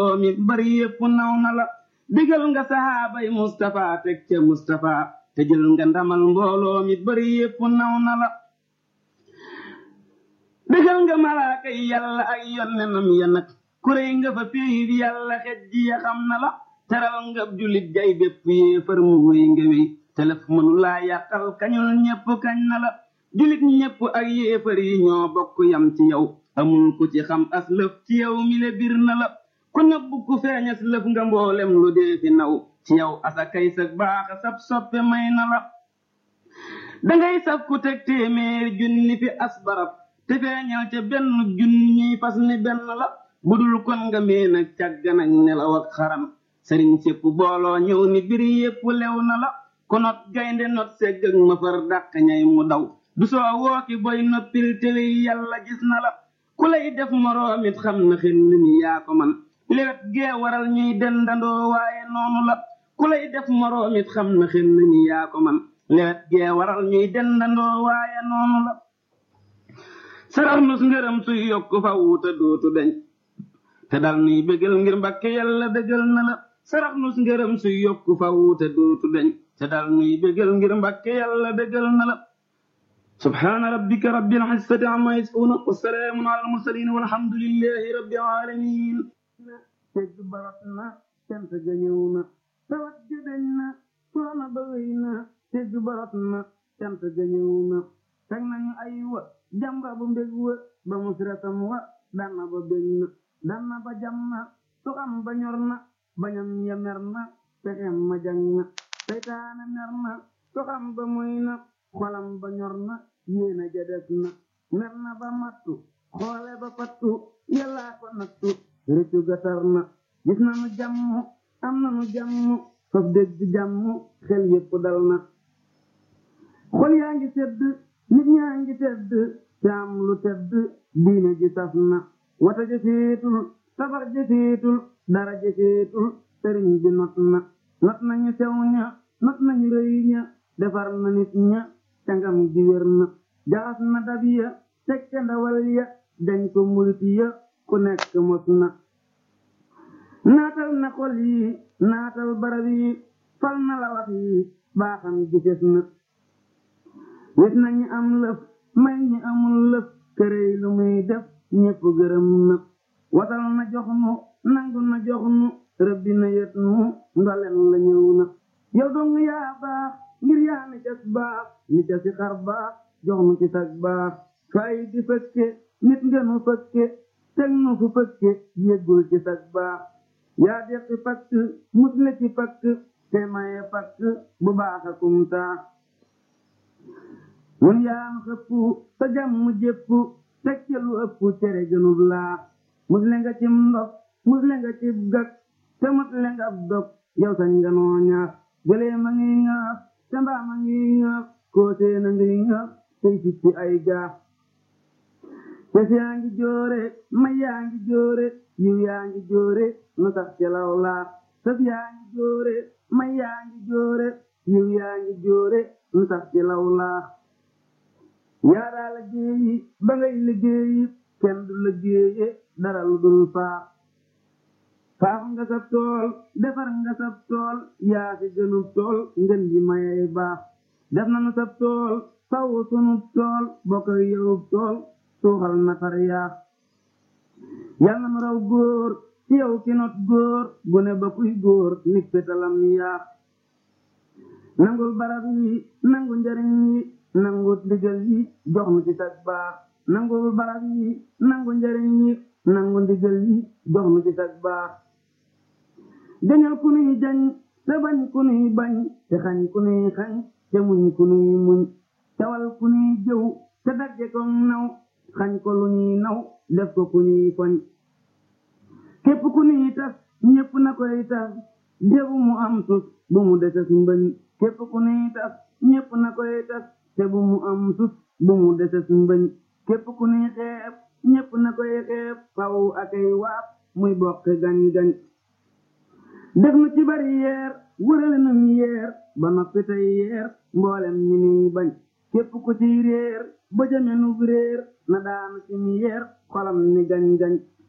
mi bari yépp naw na la digal nga sahaabay Mustafa teg ca Mustafa te jël nga ndamal mbooloo mi bari yépp naw na la digal nga malaaka yi yàlla ak yonnenam ya nag kuréy nga fa péyi bi yàlla xej ji ya xam na la teral nga julit jay bépp yéefar mu wéy nga wéy telef mënu laa yàqal kañul ñépp kañ na la julit ñépp ak yéefar yi ñoo bokk yam ci yow amul ku ci xam as lëf ci yow mi le bir na la ku nëbb ku feeñas lëf nga mboolem lu dee fi naw ci yow asa kay sa baaxa sab soppe may na la dangay saf ku teg téeméer junni fi as barab te feeñal ca benn junni ñuy fas ni benn la budul kon nga meen ak càgganañ nelaw ak xaram sëriñ sépp booloo ñëw ni bir yépp lew na la ku not gaynde not segg ak ma far dàq ñay mu daw du soo wooki boy noppil tewe yàlla gis na la ku lay def moroomit xam na xel ni yaa ko man lewet gee waral ñuy dendandoo waaye noonu la ku lay def moroomit xam na xel ni yaa ko man lewet gee waral ñuy dendandoo waaye noonu la sarax nus ngërëm suy yokk fa wuuta dootu deñ te dal nuy bégal ngir mbakke yàlla dëggal na la sarax nus ngërëm suy yokk fa wuuta dootu deñ te dal nuy bégal ngir mbakke yàlla dëggal na la subhaana rabbika rabbil izzati amma yasifuun wa salaamun ala al-mursaliin walhamdulillahi rabbil aalamiin tegg barat na cant ga ñëw na tawat ga dañ na coono ba wéy na tegg barat na cant ga ñëw na teg nañu ay wa jamba bu mbég wa ba musratam wa danna ba bég na danna ba jam na suxam ba ñor na bañam ya mer na pexem ma jang na seytaane mer na suxam ba muy na xolam ba ñor na yéena ja des na mer na ba mattu xoole ba pattu yàllaa ko nattu rëccu ga tar na gis na nu jàmm am na nu jàmm faf dégg jàmm xel yépp dal na xol yaa ngi sedd nit ñaa ngi tedd te am lu tedd diine ji saf na wata jëfeetul safar jëfeetul dara jëfeetul sëriñ bi not na not nañu sew ña not nañu rëy ña defar na nit ña cangam ji wér na jaxas na dab ya teg ca ndawal ya dañ ko murit ya ku nekk mos na naatal na xol yi naatal barab yi fal na la wax yi baaxam gises na wis na ñi am lëf may ñi amul lëf kërëy lu muy def ñépp gërëm na wasal na jox nu nangu na jox nu rëbbi na yët nu ndolen la ñëw na yow dong yaa baax ngir yaa ni cas baax ni ca si xar baax jox nu ci sag baax fay di fëkke nit nga nu fëkke teg nu fu fëkke yéggul ci sag baax yaa deqi pakk musle ci pakk te maye pakk bu baax a kum taax mun yaa nu xëpp sa jàmm jépp teg ca lu ëpp cere gënub laax musle nga cim ndox musle nga cib gag te musle nga ab dog yow sañ nga noo ñaax gëlee ma ngi ŋaax te mbaa ma ngi ŋaax koosee na ngi ŋaax tey sippi ay gaax te yaa ngi joore may yaa ngi joore yiw yaa ngi joore nu sax ci law laax sëf yaa ngi joore may yaa ngi joore yiw yaa ngi joore nu sax ci law laax yaa daa liggéeyi ba ngay liggéeyi kenn du liggéeye dara lu dul faax faax nga sab tool defar nga sab tool yaa fi gënub tool ngën ji mayay baax def na nu sab tool saw sunub tool bokk ak yowub tool suuxal na far yaax yal na nu raw góor ci yow ki not góor gune ba kuy góor nik petalam yaax nangul barab yi nangu njariñ yi nangu ndigal yi jox nu ci sag baax nangul barab yi nangu njariñ yi nangu ndigal yi jox nu ci sag baax jañal ku nuy jañ te bañ ku nuy bañ te xañ ku nuy xañ te muñ ku nuy muñ tawal ku nuy jëw te dagge ko naw xañ ko lu ñuy naw def ko ku ñuy foñ képp ku nuy tas ñépp na koy tas débu mu am tus bu mu deses mbëñ képp ku nuy tas ñépp na koy tas te bu mu am tus bu mu deses mbëñ képp ku nuy xeeb ñépp na koy xeeb faw akay waab muy bokk gañ-gañ def nu ci bari yeer wërale nu ñu yeer ba noppi tey yeer mboolem ñi nuy bañ képp ku ci réer ba jame nu réer na daanu ci mi yeer xolam ni gañ-gañ